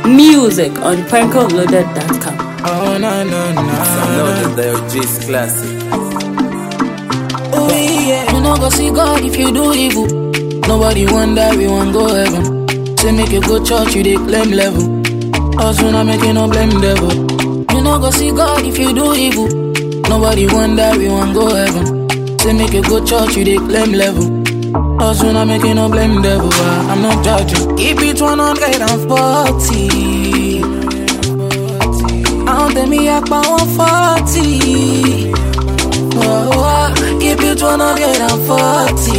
Music on prankoloaded.com. Oh, no, no, no. Downloaded the G's Classic. Oh, yeah. You no go see God if you do evil. Nobody wonder we want go heaven. Say make you go church, you dey claim level. Us we not making no blame devil. You no go see God if you do evil. Nobody wonder we want go heaven. Say make you go church, you dey claim level. Us we not making no blame devil. ah, I'm not judging. Keep it 140. Àwọn tẹ̀mí apá wọn fọ́ọ̀tì. Oh, oh, keep it 140.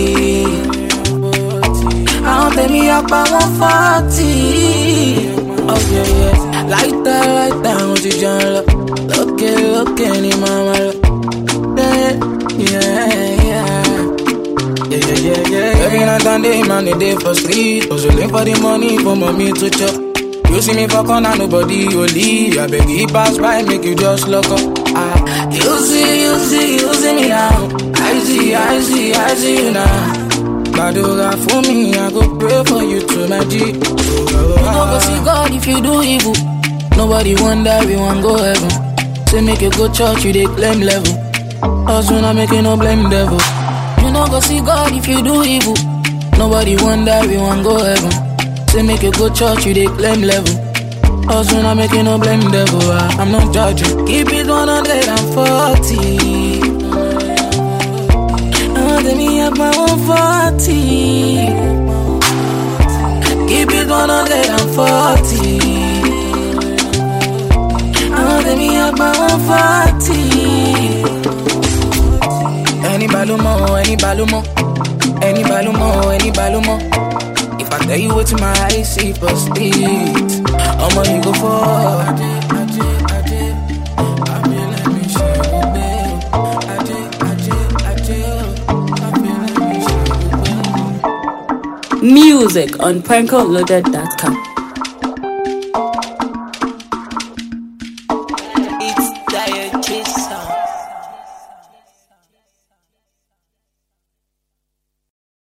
Àwọn tẹ̀mí apá wọn fọ́ọ̀tì. Oh, yeah, yeah. Láìta láìta àwọn ti jẹun lọ. Lókè lókè ni màmá lọ. Yeah, yeah, yeah. Yeah, yeah, yeah, yeah. Every night and day, man, they day for street. Hustling for the money for mommy to chop. You see me for corner, nobody only. I beg you pass by, make you just look up. Ah, you see, you see, you see me now. I see, I see, I see you now. Badoga for me, I go pray for you to my G. You no go see God if you do evil. Nobody wonder we want go heaven. Say make you go church, you dey claim level. Us we not making no blame devil. You no go see God if you do evil. Nobody wonder we want go heaven. Say make you go church, you dey claim level. Us we not making no blame devil. ah, I'm not judging. Keep it 140. Oh, let me have my 140. Keep it 140. Oh, let me have my 140. Any balumo, any balumo, any balumo, any balumo. If I tell you what my eyes see for street, I'ma you go for. Music on prankoloaded.com. It's Dire Kiss.